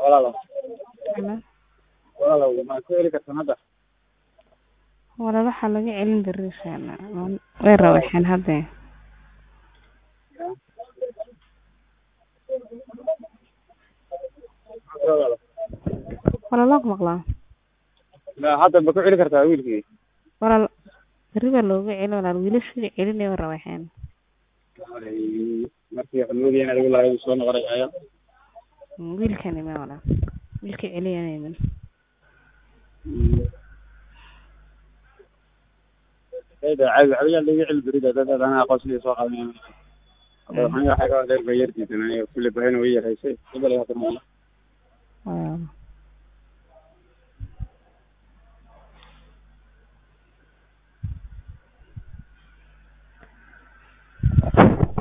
walaalow Hello. walaalow ma ku heli kartaa hadda Walaal waxaa laga celin berri insha Allah. Way rawaxeen hadda. Walaal waa ku maqlaa. Ma hadda ma ku celi kartaa wiilkii Walaal berri baa looga celin walaal wiilashii celinay way rawaxeen. markii waxaan moodayay in adigu lahayd soo noqonay aya Wiilkani ma walaal. Wiilkii celiyay iman. ayda caadi adiga laga celi berida dad dad anaa aqoonsiga soo qaadanaya hadda waxaan yahay xagaa dheer bay yartiisan aniga kulli bahayna way yaraysay ibal hadda ma Walaal.